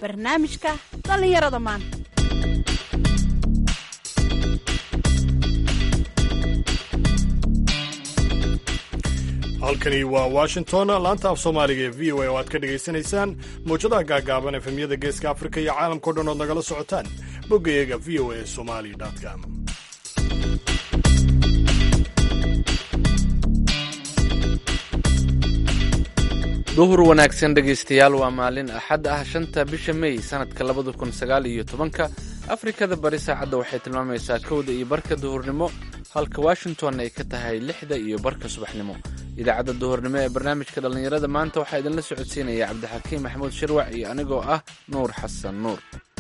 barnaamijka dhallinyarada maanta halkani waa washington laanta af soomaaliga ee v o a oo aad ka dhegaysanaysaan mawjadaha gaagaaban efemyada geeska afrika iyo caalamkao dhan ood nagala socotaan boggayaga v o a somali com duhur wanaagsan dhegaystayaal waa maalin axad ah shanta bisha mey sanadka labada kun sagaal iyo tobanka afrikada bari saacadda waxay tilmaamaysaa kowda iyo barka duhurnimo halka washington ay ka tahay lixda iyo barka subaxnimo idaacadda duhurnimo ee barnaamijka dhallinyarada maanta waxaa idinla socodsiinaya cabdixakiim maxamuud shirwac iyo anigoo ah nuur xasan nuur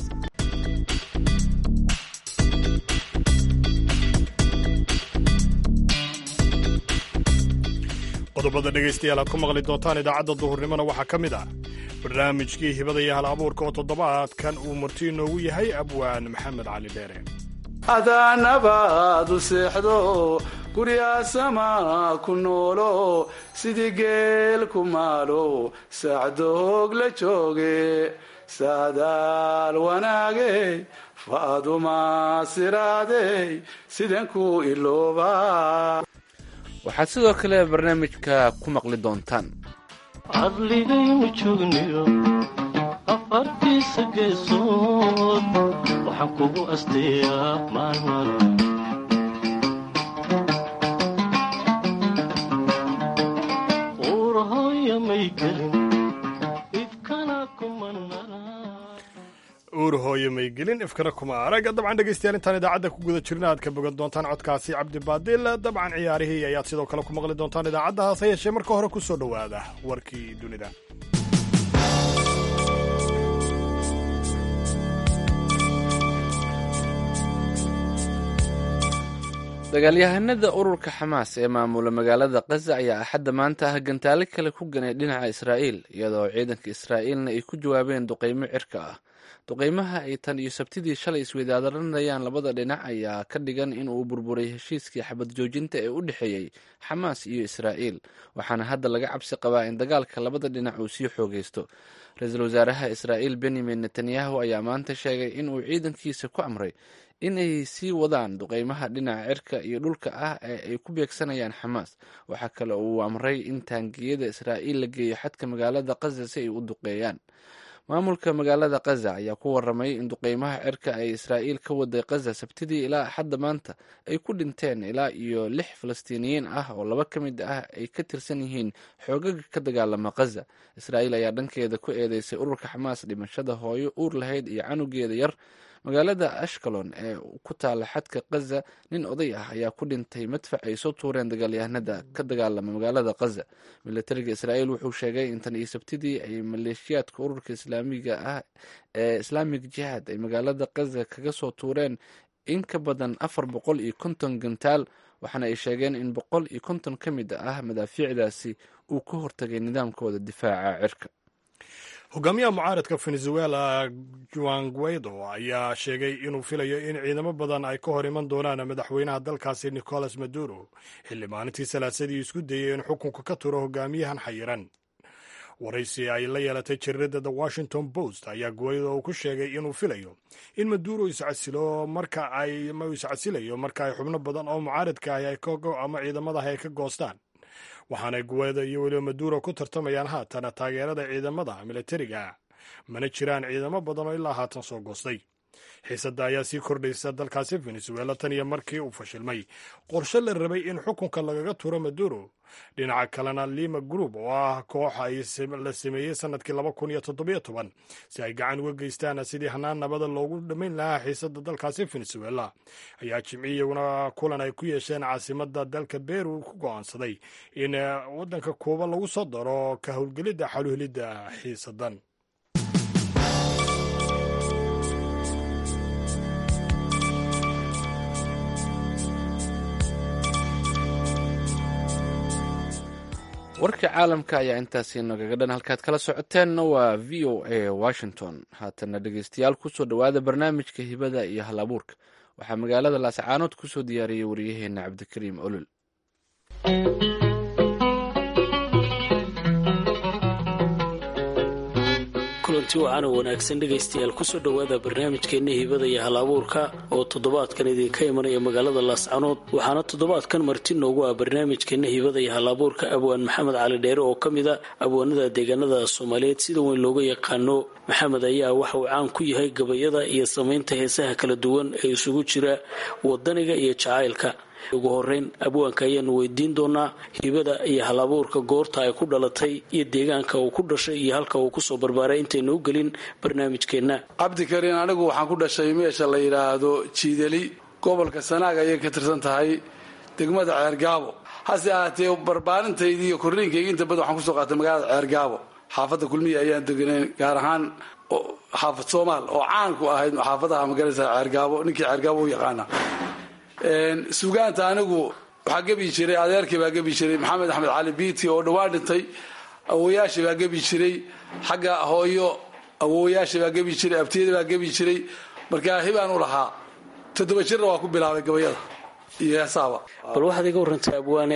qodobada dhegaystayaal aad ku maqli doontaan idaacadda duhurnimona waxaa ka mid ah barnaamijkii hibada iyo hal abuurka oo toddobaadkan uu marti inoogu yahay abwaan maxamed cali dheere adaanabaad u seexdo guryaasama ku noolo sidii geel ku maalo saacdoog la jooge saadaal wanaagey faaduma siraadey sidan ku ilooba waxaad sidoo kale barnaamijka ku maqli doontaan cadligaynu joogniyo afartiisa geesood waxaan kugu asteeyaa maalmada uurahooya may gelin ifkana kumanara uur hooye may gelin ifkana kuma arag dabcan dhegaystayaal intaan idaacadda ku guda jirna aad ka bogan doontaan codkaasi cabdibaadil dabcan ciyaarihii ayaad sidoo kale ku maqli doontaan idaacadda hase yeeshee marka hore ku soo dhowaada warkii dunida dagaalyahanada ururka xamaas ee maamula magaalada kaza ayaa axadda maanta ah gantaalo kale ku ganay dhinaca israa'iil iyadoo ciidanka israa'iilna ay ku jawaabeen duqaymo cirka ah duqaymaha ay tan iyo sabtidii shalay isweydaadaranayaan labada dhinac ayaa ka dhigan in uu burburay heshiiskii xabad joojinta ee u dhexeeyey xamaas iyo israa'iil waxaana hadda laga cabsi qabaa in dagaalka labada dhinac uu sii xoogaysto ra-iisul wasaaraha israa'iil benyamin netanyahu ayaa maanta sheegay in uu ciidankiisa ku amray in ay sii wadaan duqaymaha dhinaca cirka iyo dhulka ah ee ay ku beegsanayaan xamaas waxaa kale uu amray in taangiyada israa'iil la geeyo xadka magaalada kaza si ay u duqeeyaan maamulka magaalada kaza ayaa ku waramay in duqeymaha cirka ay israa'iil ka waday kaza sabtidii ilaa axadda maanta ay ku dhinteen ilaa iyo lix falastiiniyiin ah oo laba ka mid ah ay ka tirsan yihiin xoogaga ka dagaalama kaza israa'iil ayaa dhankeeda ku eedeysay ururka xamaas dhimashada hooyo uur lahayd iyo canugeeda yar magaalada ashkalon ee ku taala xadka kaza nin oday ah ayaa ku dhintay madfac ay soo tuureen dagaalyahanada ka dagaalama magaalada kaza milatariga israa'iil wuxuu sheegay in tan iyo sabtidii ay maleeshiyaadka ururka islaamiga ah ee islaamig jihaad ay magaalada kaza kaga soo tuureen in ka badan afar boqol iyo konton gantaal waxaana ay sheegeen in boqol iyo konton ka mid ah madaafiicdaasi uu ka hortagay nidaamkooda difaaca cirka hogaamiyaha mucaaradka venezuela juan guaido ayaa sheegay inuu filayo in ciidamo badan ay ka hor iman doonaan madaxweynaha dalkaasi nicolas maduro xilli maalintii salaasadii isku dayay in xukunka ka turo hogaamiyahan xayiran waraysi ay la yeelatay jirirada the washington post ayaa guaido uu ku sheegay inuu filayo in maduro iscasilo marka ay iscasilayo marka ay xubno badan oo mucaaradka ah ama ciidamadaah ay ka goostaan waxaanay guwada iyo weliba maduro ku tartamayaan haatan taageerada ciidamada milatariga mana jiraan ciidamo badan oo ilaa haatan soo goostay xiisadda ayaa sii kordhaysa dalkaasi venezuela tan iyo markii uu fashilmay qorshe la rabay in xukunka lagaga turo maduro dhinaca kalena lima group oo ah koox la sameeyey sanadkii laba kun iyo toddobiyo toban si ay gacan uga geystaan sidii hanaan nabada loogu dhammayn lahaa xiisadda dalkaasi venezuela ayaa jimci iyaguna kulan ay ku yeesheen caasimada dalka beru ku go'aansaday in waddanka kuuba lagu soo daro ka howlgelidda xaluhelidda xiisadan warka caalamka ayaa intaasi nagaga dhan halkaad kala socoteenna waa v o a washington haatana dhegeystayaal kusoo dhowaada barnaamijka hibada iyo hal abuurka waxaa magaalada laascaanood kusoo diyaariyey wariyaheena cabdikariim olol kulanti wacan oo wanaagsan dhegaystayaal kusoo dhowaada barnaamijkeenna hibada iyo hal abuurka oo toddobaadkan idinka imanaya magaalada laascanood waxaana toddobaadkan marti noogu ah barnaamijkeenna hibada iyo hal abuurka abwaan maxamed cali dheere oo ka mid a abwaanada deegaanada soomaaliyeed sida weyn looga yaqaano maxamed ayaa waxa uu caan ku yahay gabayada iyo samaynta heesaha kala duwan ee isugu jira wadaniga iyo jacaylka ugu horeyn abwaanka ayaanu weydiin doonaa hibada iyo hal abuurka goorta ay ku dhalatay iyo deegaanka uu ku dhashay iyo halka uu kusoo barbaaray intaynu u gelin barnaamijkeenna cabdikariin anigu waxaan ku dhashay meesha la yidhaahdo jiidali gobolka sanaag ayay ka tirsan tahay degmada ceergaabo hase ahaatee barbaarintaydii iyo korriinkayga inta badan waxaan kusoo qaatay magaalada ceergaabo xaafadda kulmiya ayaan deganayn gaar ahaan xaafad soomaal oo caan ku ahayd xaafadaha magaraysa ceergaabo ninkii ceergaabo u yaqaana sugaanta anigu waxaa gebi jiray adeerkii baa gebi jiray maxamed axmed cali biiti oo dhawaan dhintay awooyaashii baa gebi jiray xagga hooyo awooyaashii baa gebi jiray abtiyada baa gebi jiray markaa hibaan u lahaa toddoba jirna waa ku bilaabay gabayada iyo heesaaba bal waxaad iga warantay abwaane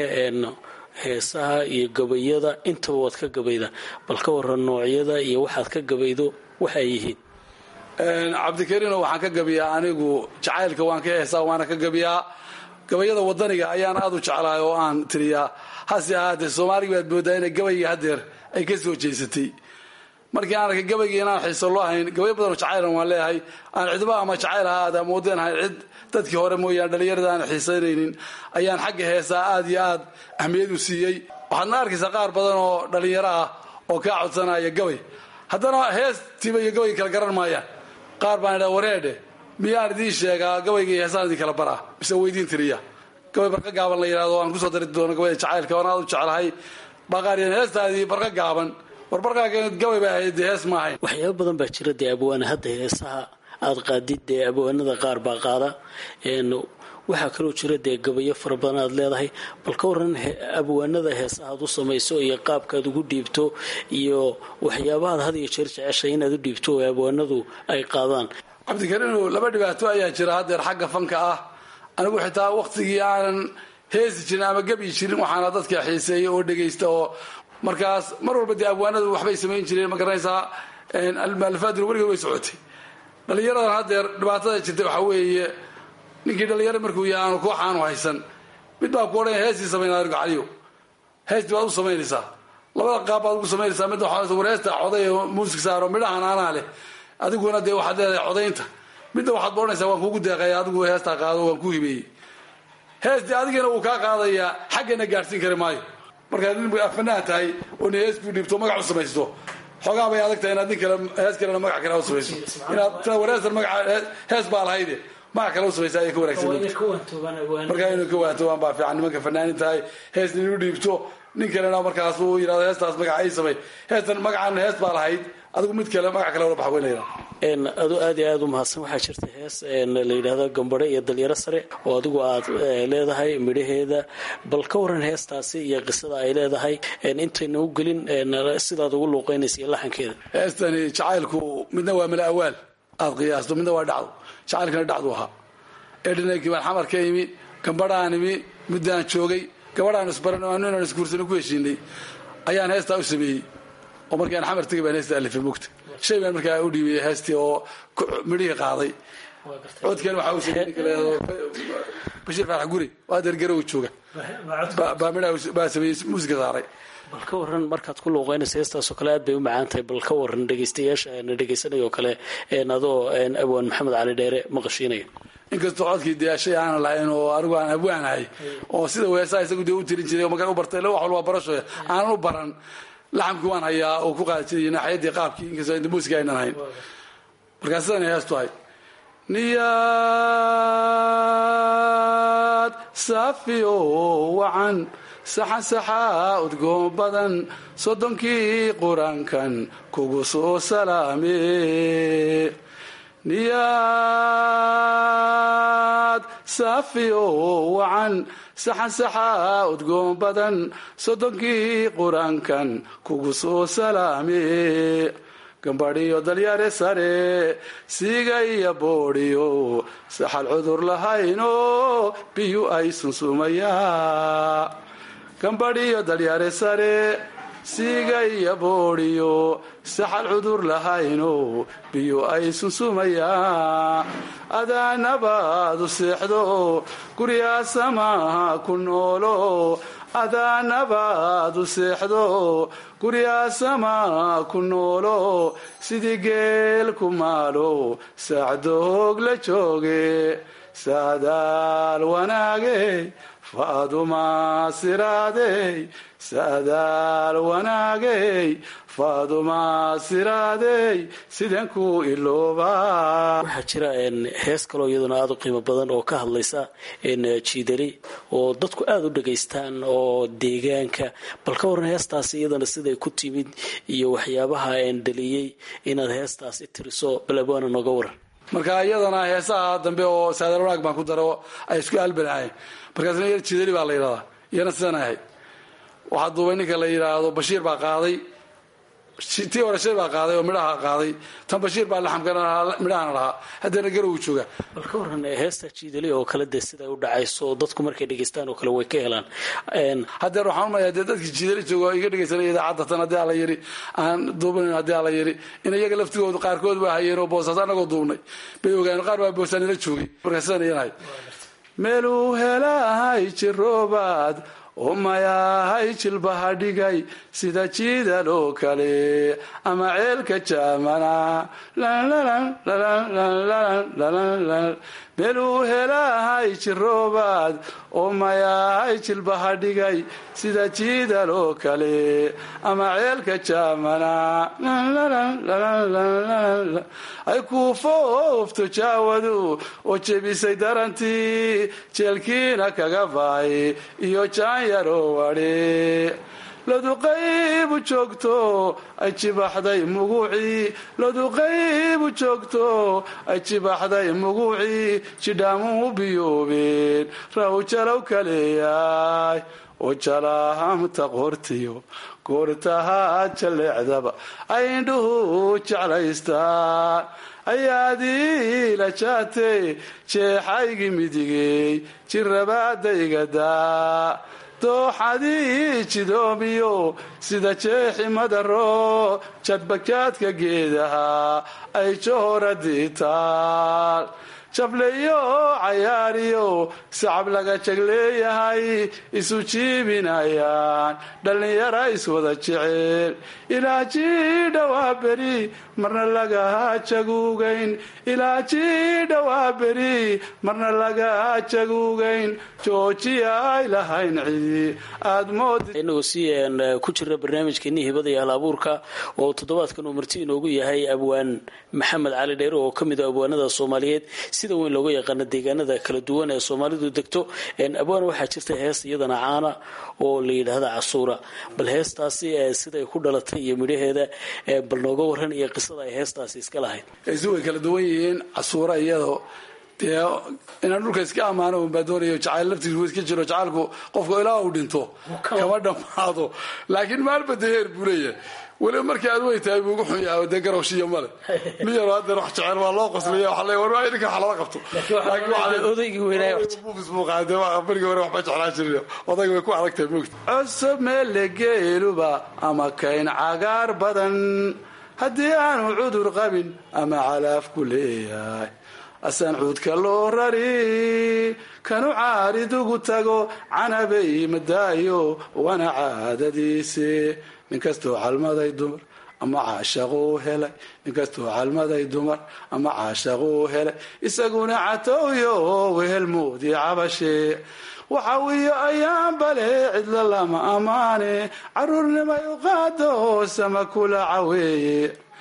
heesaha iyo gabayada intaba waad ka gabayda bal ka waran noocyada iyo waxaad ka gabaydo waxay yihiin cabdikariino waxaan ka gabiyaa anigu jacaylka waan ka heesaa waana ka gabiyaa gabayada wadaniga ayaan aad u jeclahay oo aan tiriyaa hase ahaatee soomaaliga baad moodaa inay gabayga hadeer ay ka soo jeysatay markii aan arkay gabayga inaan xiiso loo hayn gabayo badanoo jacaylan waan leeyahay aan cidba ama jacayl ahaada ama wadeen ahayn cid dadkii hore mooyaan dhallinyarada aan xiisaynaynin ayaan xagga heesaa aad iyo aad ahmiyad u siiyey waxaadna arkaysaa qaar badan oo dhallinyaro ah oo kaa codsanaya gabay haddana heestiiba iyo gabayga kala garan maayaan qaar baan idhaa wareedhe miyaan idiin sheegaa gabayga iyo heesaan idin kala baraa mise weydiin tiriya gabay barqa gaaban la yidhahdo aan kusoo dari doono gabayda jacaylka waan aad u jeclahay baqaaryan heestaadii barqa gaaban war barqaaga gabay baa ahayd dee hees ma ahayn waxyaaba badan baa jira dee abwaane hadda heesaha aada qaadid dee abwaanada qaar baa qaada waxaa kaloo jira dee gabayo fara badan aad leedahay bal ka waran abwaanada heesaha aad u samayso iyo qaabkaad ugu dhiibto iyo waxyaabahaad had iyo jeer jeceshay inaad u dhiibto oo abwaanadu ay qaadaan cabdikariinu laba dhibaato ayaa jira haddeer xagga fanka ah anigu xitaa waktigii aanan heesi jirin ama gebyi jirin waxaana dadka xiiseeya oo dhegaysta oo markaas mar walba dee abwaanadu waxbay samayn jireen ma garanaysaa almaalifaaduna weligeed way socotay dhallinyaradan haddeer dhibaatada jirta waxaa weeye ninkii dhallinyaro markuu yahay aanu kooxaanu haysan mid baa ku odhanaya heestii samaynaa argacaliyo heestii baad u samaynaysaa labada qaab baad ugu samaynaysaa midda waxaa war heesta coday muusig saaro midhahan anaa leh adiguna dee waxaad leedahay codaynta midda waxaad boodhanaysaa waan kuugu deeqaya adigu heestaa qaado waan ku hibeeyey heestii adigana wuu kaa qaadayaa xaggana gaadhsiin kari maayo markaad nin afanaan tahay oo ni hees kuu dhiibto magac u samaysto xoogaa bay adag tahay inaad nin kale hees kalena magac kale u samayso inaad taa wareesan magaca hees baa lahayde magac kale u samaysa ayay ka wanaagsan markaa inuu ka waantobaan baa fiican nimanka fanaanin tahay hees nin u dhiibto nin kalena markaas uu yidhahdo heestaas magaca ay samay heestan magacan hees baa lahayd adigu mid kale magac kale ula baxa weynayna adu aad iyo aad u mahadsan waxaa jirta hees la yidhaahdo gambadhe iyo dalyaro sare oo adigu aad leedahay midhaheeda bal ka waran heestaasi iyo qisada ay leedahay intayna u gelin sidaad ugu luuqeynaysa iyo laxankeeda heestani jacaylku midna waa mala awaal aad qiyaasto midna waa dhacdo jacaylkana dhacdu ahaa edhinankii baan xamar ka imi gambadhaan imi muddaan joogay gabadhaan isbaran oo anu inaan isguursano ku heshiinay ayaan heestaa u sameeyey oo markaan xamar tegay baan heesta alifay mugta shay baan markaa u dhiibiyey heestii oo midhihii qaaday codkan waxaa uu sameeyey ninka leedo bashiir faarax guri waa dergarow jooga baa midhaa baa sameeyey muusiga saaray bal ka waran markaad ku luuqeynaysa heestaasoo kale aad bay u macaan tahay bal ka waran dhegaystayaasha na dhegaysanayoo kale adoo abwaan maxamed cali dheere maqashiinaya inkastoo codkii dee shay aanan lahayn oo anigu aan abwaanahay oo sida weesaa isagu dee u tirin jiray oo markaan u bartay wax walba barasho aanan u baran laxamkii waan hayaa oo ku qaadi jiray naaxiyadii qaabkii inkastoo inta muusiga aynan hayn markaa sidanay heestu ahay niyaad saafiyo wacan saxan saxaa udgoon badan soddonkii qur-aankan kugu soo salaame niyaad saafiyo wacan saxan saxaa udgoon badan soddonkii qur-aankan kugu soo salaame gambadhiyo dalyare sare siiga iyo boodhiyo saxal cudur lahayno biyu ay sunsumayaa gambadhiyo dalyare sare siiga iyo boodhiyo saxal cudur lahayno biyo ay sunsumayaan adaa nabaadu seexdo guryaa samaha ku noolo adaa nabaadu seexdo guryaa samaha ku noolo sidii geel ku maalo saacdoog la jooge saadaal wanaagey faaduma siraadey saadaal wanaagey faaduma siraadey sidan ku iloobaa waxaa jira hees kaloo iyaduna aada u qiimo badan oo ka hadlaysa jiidali oo dadku aada u dhagaystaan oo deegaanka bal ka waran heestaasi iyadana siday ku timid iyo waxyaabaha dhaliyey inaad heestaasi tiriso bal abwaana nooga waran marka iyadana heesaha dambe oo saadaal wanaag baan ku daro ay isku albanaayeen markaasna yar jidali baa la yidhahdaa iyana sidan ahayd waxaa duubay ninka la yidhaahdo bashiir baa qaaday tii hore shay baa qaaday oo midhaha qaaday tan bashiir baa laxamkana midhahana lahaa haddana garowu jooga bal ka waran heesta jiidali oo kale dee siday u dhacayso dadku markay dhegaystaan oo kale way ka helaan haddeer waxaan umaya dee dadkii jiidali jooga oo iga dhegaysanaya idaacadda tan haddii ala yidhi aan duubanan haddii ala yidhi in iyaga laftigoodu qaarkood baa hayeen oo boosaas anagoo duubnay bay ogaayeen qaar baa boosaanila joogay markaa sidan iyan ahayd meeluu helahay jiroobaad oo mayahay jilbaha dhigay sida jiidal oo kale ama ceelka jaamana meeluu helahay jiroobaad oo mayahay jilbaha dhigay sida jiidal oo kale ama ceelka jaamana ay kuu foofto jaawadu oo jebisay darantii jeelkiina kaga baay iyo jaanyaro wadhe laduqaybu joogto ay jibaxday muguucii laduqaybu joogto ay jibaxday muguucii jidhaamuhu biyoobeen raw jalow kaleeyaay oo jalaahamta qortiyo goortahaa jaleecdaba ay indhuhu jeclaystaan ayaadii la jaatay jeexaygii midigey jirabaadaygadaa dooxadii jidoomiyo sida jeexi madaro jadbakaadka geedaha ay johoradii taal jableyo cayaariyo sacab laga jegleeyahay isu jiibinayaan dhallinyara iswada jecel ilaa jiidhawaa beri marna lagaa jaguugayn ilaa jiidhawaa beri marna lagaa jaguugayn joojiya ay lahayn cidi aad moodi inagoo si ku jira barnaamijkeeni hibada iyo hal abuurka oo toddobaadkan uu marti inoogu yahay abwaan maxamed cali dheere oo ka mid a abwaanada soomaaliyeed sida weyn looga yaqaano deegaanada kala duwan ee soomaalidu degto abwaan waxaa jirta hees iyadana caana oo la yidhaahda casuura bal heestaasi siday ku dhalatay iyo midhaheeda bal nooga waran iyo qisada ay heestaasi iska lahayd isu way kala duwan yihiin casuura iyadoo dee inaan dhulka iska ammaano unbaa doonayo jacayl laftiisu iska jiro jacaylku qofka ilaa uu dhinto kama dhammaado laakiin maalba dee heer buu leeyahay weliba markii aad wey tahay buu ugu xun yahay dee garowshiya male nin yaro haddeer wax jecel waa loo qoslaya waxa leeya war waa idinka wax lala qabto odaygii weynaa buufis buu qaaday berigii hore waxba jeclaan jirin odayga way ku adag tahay moogta cusub meelle geeluba ama kayn cagaar badan haddii aanu cudur qabin ama calaaf ku leeyahay asaan cuudka loo rari kanu caaridugu tago canabay madaayo wana caadadiise ninkastoo calmaday dumar ama caashaquu helay ninkastoo calmaday dumar ama caashaquu helay isaguna catowyo wehelmoodii cabashe waxawiyo ayaan bale cidla lama ammaane caruurnimay u qaado sama kula caweeye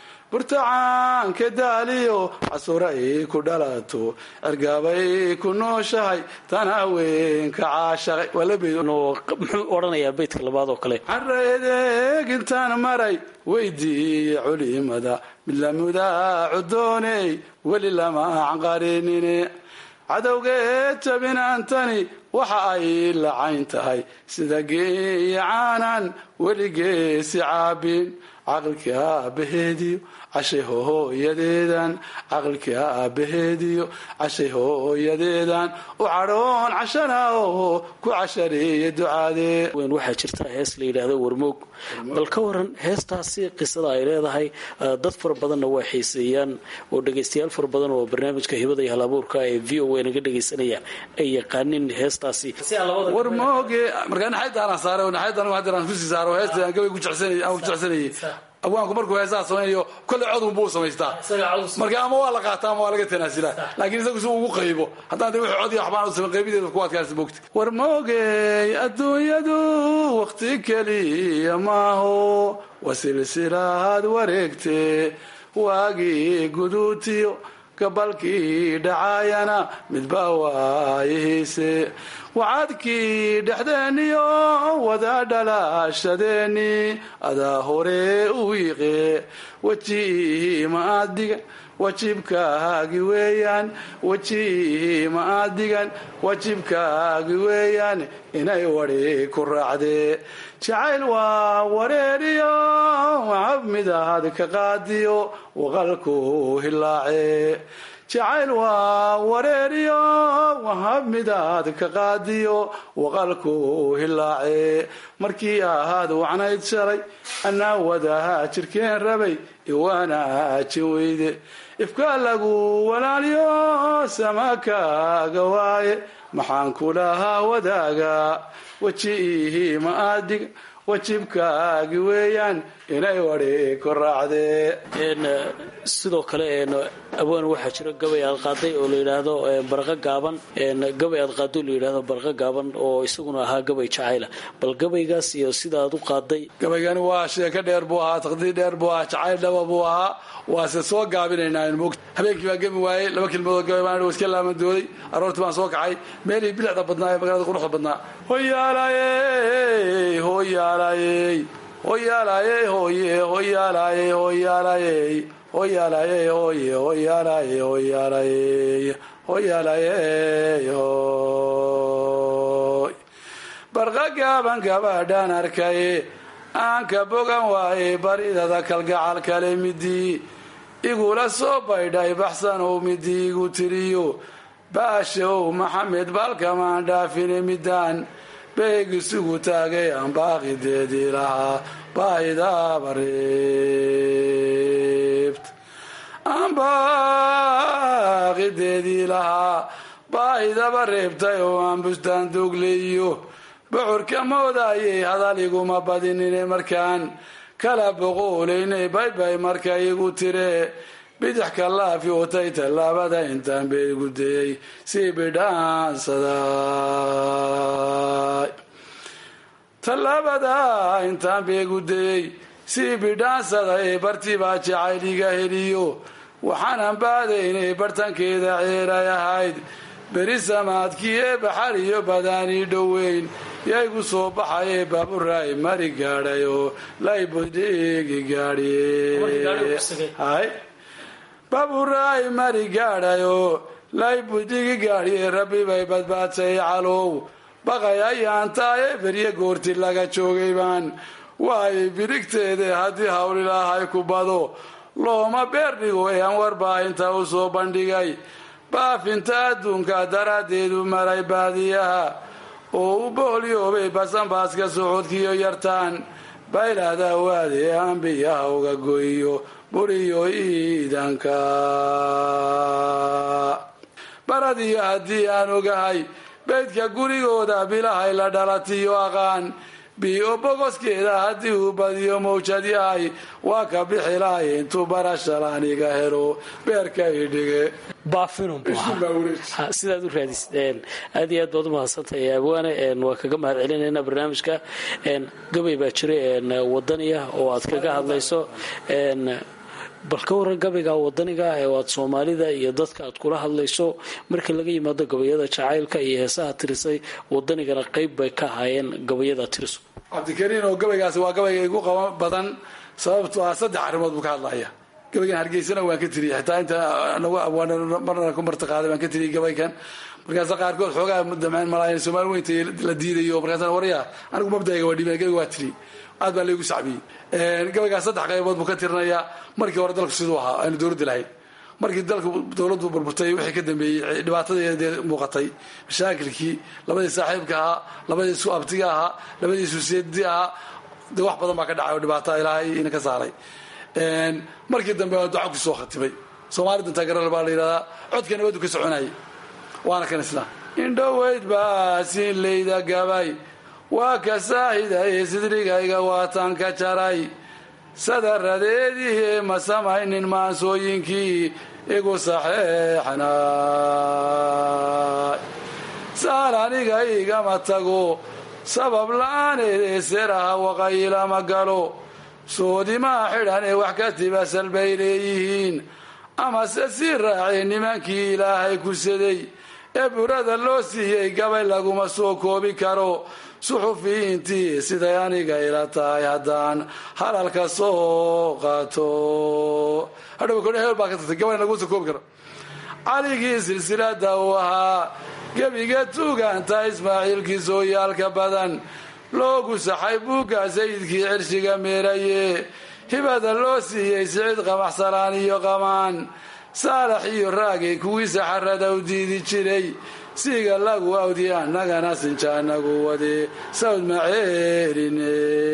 burtacaanka daaliyo casura ay ku dhalato cergaabay ku nooshahay tan haweenka caashaqay muxuu odhanayaa beydka labaad oo kale caraedeeg intaan maray weydiiye culimada mid lamudaacu dooney weli lama canqarinine cadowgeed jabinaantani waxa ay lacayn tahay sida geeya caanan weligeesi caabin caqilkii aabaheediyo cashay hooyadeedan caqilkii aabaheediyo cashay hooyadeedan u cadhoon cashana oo ku cashareeya ducaadee weyn waxaa jirta hees la yidhaahdo warmoog bal ka waran heestaasi qisada ay leedahay eh, dad fara badanna waa xiiseeyaan oo dhegaystayaal fara badan oo barnaamijka hibada iyo halabuurka ee v o a naga dhegaysanaya ay yaqaanin heestaasi war mooge markaa naxaydaana saare oo naxayda anigu haddeer aan kusii saaro heesta aan gabay ku jecsanay aan ku jecsanayay abwaanku markuu heesaha samaynayo kolley codun buu samaystaa marka ama waa la qaataa ama waa laga tanaasilaa laakiin isagu si uu ugu qaybo haddaan de wixii cod iyo waxbaan u samayn qaybideeda ku adkaansa moogta war moogey adduunyadu waqti keliya maaho waa silsilaad wareegte waagii guduutiyo gabalkii dhacaayana midba waayihiise wacadkii dhexdeeniyo wada dhalaashadeeni adaa hore u wiiqe weji ma aad digan wajibkaagi weeyaan weji ma aad digan wajibkaagi weeyaan inay wadi ku raacdee jacayl waa wareeriyo macab midaad ka qaadiyo waqalku hilaace jacayl waa wareeriyo wahab midaad ka qaadiyo waqalku hilaace markii ahaad wacnayd shalay anaa wadaha jirkeen rabay iwaanaajin weyde ifka lagu walaaliyo samakaaga waaye maxaan kulahaa wadaaga weji ma adig wajibkaagi weeyaan inay wadi ku raacdee Een, eh, sidoo kale een, abwaan waxaa jira gabay aad qaaday oo la yidhaahdo eh, barqa gaaban een, gabay aad qaado la yidhaahdo barqa gaaban oo isaguna ahaa gabay jacayla bal gabaygaas iyo sida aad u qaaday gabaygani waa sheeko dheer buu ahaa taqdiir dheer buu ahaa jacayl dhaba buu ahaa waase soo gaabinaynaa in moogta habeenkii baan gemi waayey laba kelmadood gabay baan iska laamadooday aroortii baan soo kacay meelihii bilicda badnaa ee magaalada quruxda badnaa hoyaalayey hoyaalayey hoyaalayey hoye hoyaalayey hoyaalayey hoyaalayey hoye hoyaalayey hoyaalayey hoyaalayey hoy barqa gaaban gabadhaan arkay aan ka bogan waaye baridada kalgacal kale midii igula soo baydhay baxsanow midii igu tiriyo baashow maxamed baalkamaan dhaafine midaan beeg isugu taagay aan baaqideedii lahaa baahidaaba reebt aan baaqideedii lahaa baahidaba reebtay oo aan bustaan doogleeyo bocorka moodayay hadal iguma badinine markaan kala boqoolaynay baybay marka igu tire bidix ka laafi watay tallaabada intaan bay igu dayay sii bidhaansaday tallaabada intaan bay igu dayay sii bidhaansaday bartii baa jacayl iga heliyo waxaanan baadaynay bartankeeda ceeray ahayd beri samaadkii ee baxar iyo badaanii dhoweyn yaygu soo baxaye baaburaay mari gaadhayoo laybudhigi gaadhiye baaburaay mari gaadhayoo laybudhigi gaadhiye rabbi bay badbaadsay calow baqay ayaan taaye berye goorti laga joogay baan waayay birigteede haddii hawlilaahay ku bado looma beer dhigo ee aan warbaahinta u soo bandhigay baafinta adduunka daraaddeedu maray baadiyaha oo u boolyoobay basanbaaska socodkiyo yartaan baylahda waade aan biyaha uga goyiyo buriyo iidanka baradiyo haddii aan ogahay beydka gurigooda bilahay la dhalatiyo aqaan biyo bogoskeeda haddii uu badiyo mawjad yahay waa ka bixi lahay intuu barashalaaniga helo beerka idhige baafinum sidaad u raadis aad iyo aad baad umahadsantahay abwaane waa kaga mahad celinayna barnaamijka gabay baa jira wadaniya oo aad kaga hadlayso bal ka waran gabayga wadaniga ee aad soomaalida iyo dadka aad kula hadlayso marka laga yimaado gabayada jacaylka iyo heesaha tirisay wadanigana qayb bay ka ahaayeen gabayada tiriso cabdikariin oo gabaygaasi waa gabayga igu qaba badan sababto ah saddex arrimood buu ka hadlaya gabaygan hargeysana waan ka tiriyey xitaa inta nagu abwaan marna ku martiqaaday baan ka tiriyey gabaygan markaasa qaarkood xoogaa damceen malaayan soomaali weynta la diidayo markaasa warya anigu mabdayga waa dhiibeen gabayga waa tiri aad baa laygu sacbiyey gabaygaas saddex qaybood buu ka tirinayaa markii hore dalku siduu ahaa aanu dowladda lahayn markii dalku dowladdu burburtay wixii ka dambeeyey dhibaatadii muuqatay mashaakilkii labadii saaxiibka ahaa labadii isu abtiga ahaa labadii isu seedi ahaa de wax badan baa ka dhacay oo dhibaata ilaahay ina ka saaray markii dambe waa duca ku soo khatimay soomaalida taageeral baa la yidhahdaa codka nabaddu ka soconayay waana kan isla indhoweyd baa siinlayda gabay waa ka saahidaye sidrigayga waataan ka jaray sadaradeedii ma samaynin maansooyinkii igu saxeexnay saal aniga igama tago sabab la-aaneed ee seraha waqayilama galo soodimaa xidhan ee wax ka tibasal bay leeyihiin amase sii raacee nimankii ilaahay kusaday ee burada loo siiyey gabay laguma soo koobi karo suxufiyiintii siday aniga ila tahay haddaan halalka soo qaato hadhow kodhe heel baa ka tagtay gabay laguma soo koobi karo caligii silsilada uu ahaa gebiga tuuganta ismaaciilkii sooyaalka badan loogu saxay buugga sayidkii cirshiga meeraye hibada loo siiyey sicid qamaxsalaan iyo qamaan saalax iyo raagay kuwii saxarada u diidi jiray siga lagu awdi annagana sinjaanagu wade sawd maceerine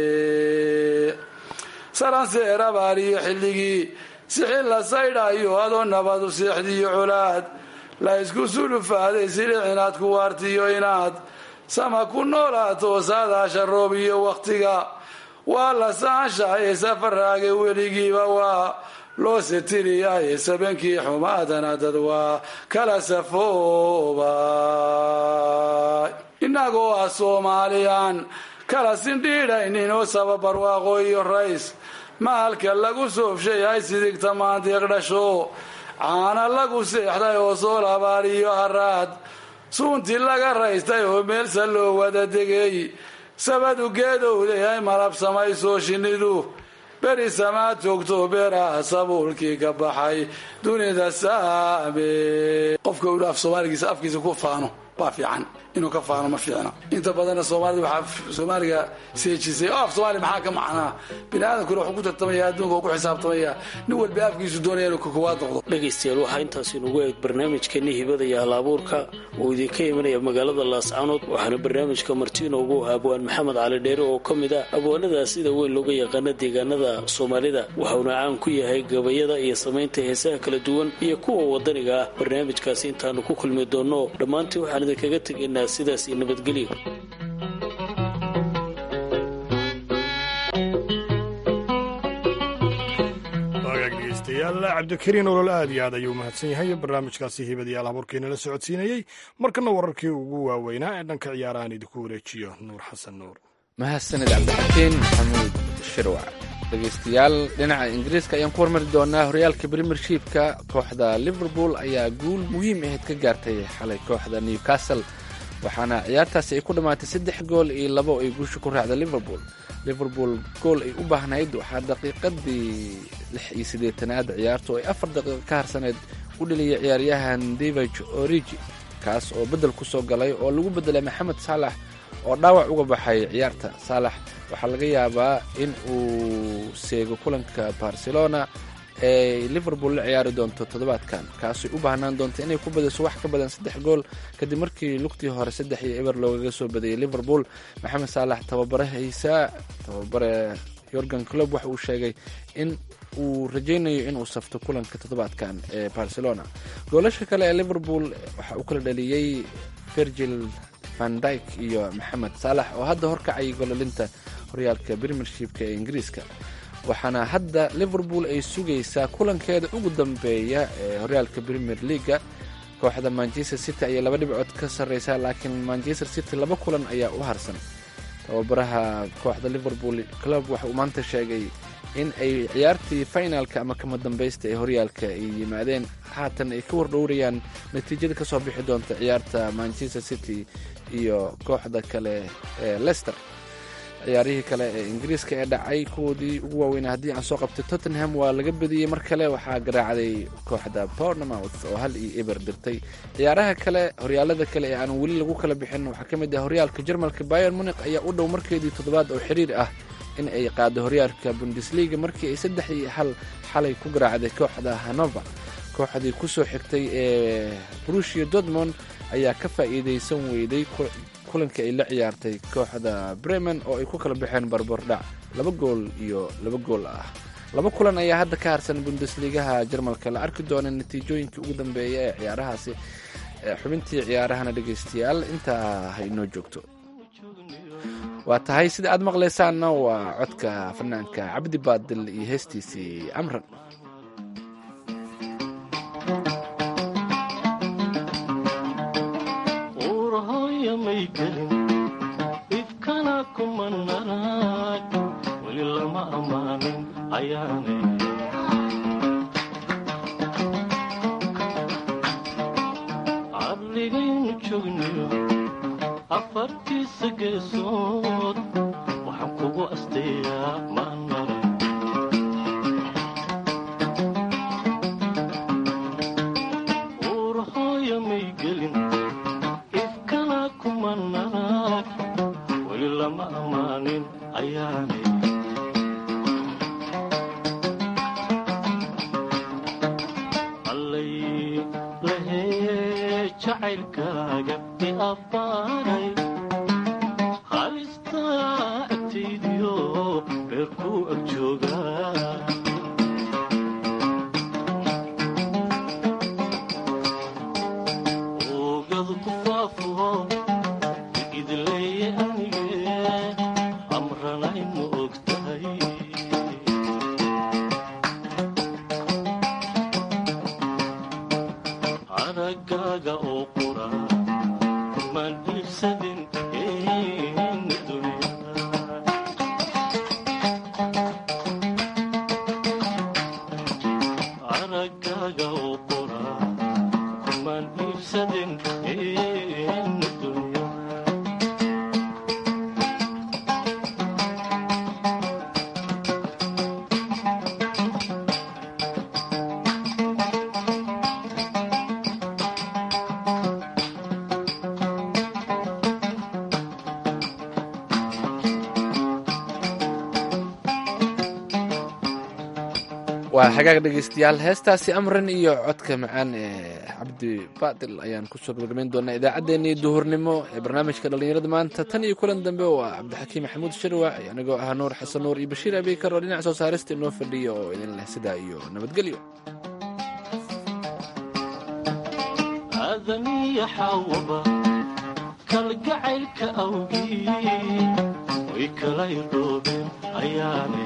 saranseer abaariyo xilligii sixin la saydhayo adoo nabadu seexdiyo colaad la isku sulufaaday silix inaad ku waartiyo inaad sama ku noolaato saadaasha roob iyo wakhtiga waa la saanshahaye safaraaga weligiiba waa loo setiriyaye sabankii xumaadana dad waa kala safooba innagoo ah soomaaliyaan kala sindhiidhaynin oo sababarwaaqo iyo rays mahalka lagu soofshay hay sidigta maandiiq dhasho caana lagu seexday oo sool abaar iyo haraad suuntii laga raystay oo meelsa loo wada degay sabadu geedowday ay malab samaysoo shinnidu beri samaad joogto beeraha sabuulkii ka baxay dunida saame qofka uu af soomaaligiisa afkiisa ku faano baa fiican inuu ka faano ma fiicna inta badanna soomaalida waxaa soomaaliga seejisay oo af soomaaliya maxaa ka macnaa bini aadamkuna wuxuu ku tartamaya adduunka uu ku xisaabtamaya nin walba afkiisu doonaya inuu kakuwaad noqdo dhegaystayaal waxaa intaas inugu eeg barnaamijkeeni hibada iyo halabuurka oo idinka imanaya magaalada laascanood waxaana barnaamijka marti inoogu ah abwaan maxamed cali dheere oo ka mid ah abwaanada sida weyn looga yaqaana deegaanada soomaalida waxauna caan ku yahay gabayada iyo samaynta heesaha kala duwan iyo kuwa wadaniga ah barnaamijkaasi intaanu ku kulmi doonno dhammaantii waxaan idinkaga tegaynaa sidaas iyo nabadgelyo waagaag dhegeystayaal cabdikariin olol aad iyo aad ayuu mahadsan yahay barnaamijkaasi hibadayaal habuurkeena la socodsiinayey markana wararkii ugu waaweynaa ee dhanka ciyaarahan idinku wareejiyo nuur xasan nuur mahadsanid cabdixakiin maxamuud shirwac dhegeystayaal dhinaca ingiriiska ayaan ku hormari doonaa horyaalka premiershipka kooxda liverpool ayaa guul muhiim ahayd ka gaartay xalay kooxda newcastle waxaana ciyaartaasi ay ku dhammaatay saddex gool iyo labo ay guusha ku raacda liverpool liverpool gool ay u baahnayd waxaa daqiiqadii lix iyo siddeetanaad ciyaartu ay afar daqiiqo ka harsaneyd u dheliyay ciyaaryahan david origi kaas oo beddel ku soo galay oo lagu beddelay maxamed saalax oo dhaawac uga baxay ciyaarta saalax waxaa laga yaabaa in uu seego kulanka barcelona ee liverpool la ciyaari doonto toddobaadkan kaasay u baahnaan doonto inay ku badiso wax ka badan saddex gool kadib markii lugtii hore saddex iyo eber loogaga soo badiyey liverpool maxamed saalax tababarahaysa tababare yorgan clob waxa uu sheegay in uu rajaynayo inuu safto kulanka toddobaadkan ee barcelona goolasha kale ee liverpool waxa uu kala dhaliyey virgil van dyke iyo maxamed saalax oo hadda horkacay gololinta horyaalka premiershipka ee ingiriiska waxaana hadda liverpool ay sugaysaa kulankeeda ugu dambeeya ee horyaalka premier leaga kooxda manchester city ayay laba dhibcood ka sarreysaa laakiin manchester city laba kulan ayaa u harsan tababaraha kooxda liverpool club waxa uu maanta sheegay in ay ciyaartii finalka ama kama dambaysta ee horyaalka ay yimaadeen haatan ay ka wardhowrayaan natiijada kasoo bixi doonta ciyaarta manchester city iyo kooxda kale ee lester ciyaarihii kale ee ingiriiska ee dhacay kuwoodii ugu waaweynaa haddii aan soo qabtay tottenham waa laga badiyey mar kale waxaa garaacday kooxda bournemouth oo hal iyo eber dirtay ciyaaraha kale horyaalada kale ee aan weli lagu kala bixin waxaa ka mid ah horyaalka jarmalka bayer munik ayaa u dhow markeedii toddobaad oo xiriir ah in ay qaado horyaalka bundesliga markii ay saddex iyo hal xalay ku garaacday kooxda hanover kooxdii kusoo xigtay ee brushia dortmond ayaa ka faa'iidaysan weyday kulankii ay la ciyaartay kooxda bremen oo ay ku kala baxeen barbardhac laba gool iyo laba gool ah laba kulan ayaa hadda ka harsan bundesligaha jarmalka la arki doona natiijooyinkii ugu dambeeya ee ciyaarahaasi xubintii ciyaarahana dhegaystayaal intaa ha inoo joogto waa tahay sida aad maqlaysaanna waa codka fanaanka cabdi baadil iyo heestiisii amran uurahooya may gelin ifkana kuma narag weli lama ammaanin ayaanay cadligaynu joogniyo afartiisa geesood waxaan kugu asteeyaa maan maray uurahooya may gelin ifkana kuma narag weli lama ammaanin ayaanay allay lahee jacaylkaaga i abbaaray halistaa agtaydiyo reer kuu ag joogaa oogadu ku faafuho idleeye anige amranay ma og tahay aragaaga oo qura kumaan iibsadin eena dunyada aragaaga oo qura kumaan iibsadin eena dunyada waa xagaag dhegaystayaal heestaasi amran iyo codka macaan ee cabdi baadil ayaan kusoo gabagabayn doonaa idaacaddeenii duhurnimo ee barnaamijka dhallinyarada maanta tan iyo kulan dambe oo ah cabdixakiim maxamuud sharwac anigoo ah nuur xasan nuur iyo bashiir abiikar oo dhinac soo saarista inoo fadhiya oo idin leh sidaa iyo nabadgelyo aadaniya xawaba kalgacaylka awgii way kala irdhoobeen ayaanay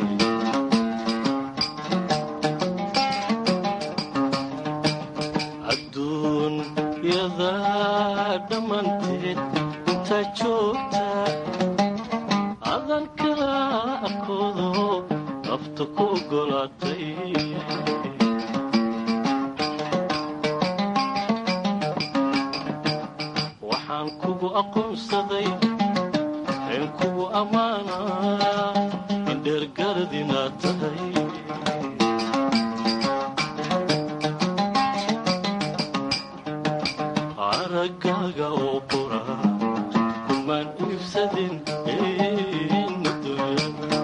adduunyada dhammanteed intaa joogta adan kala arkoodo nafta ku ogolaatay waxaan kugu aqoonsaday een kugu ammaanaa in dheergarad inaad tahay aragaaga oo qura kumaan iibsadin eena dunyada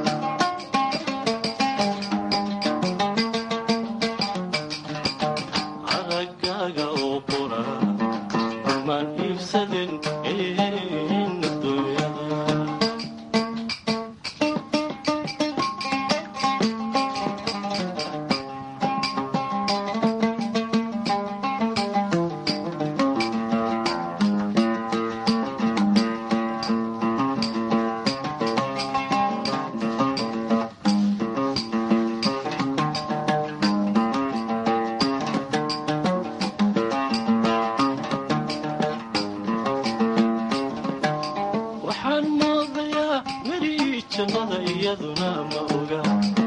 aragaaga oo qura kumaan iibsadin eena dunyada waxaan moodayaa midhii jannada iyaduna ma oga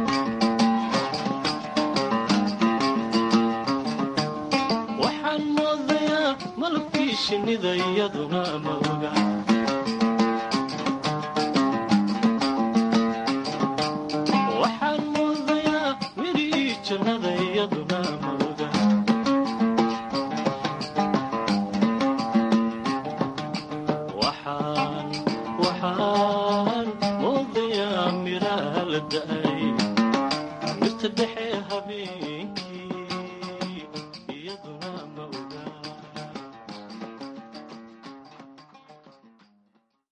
waxaan moodayaa malabkii shinnida iyaduna ma oga waxaan moodayaa miraa la da'ay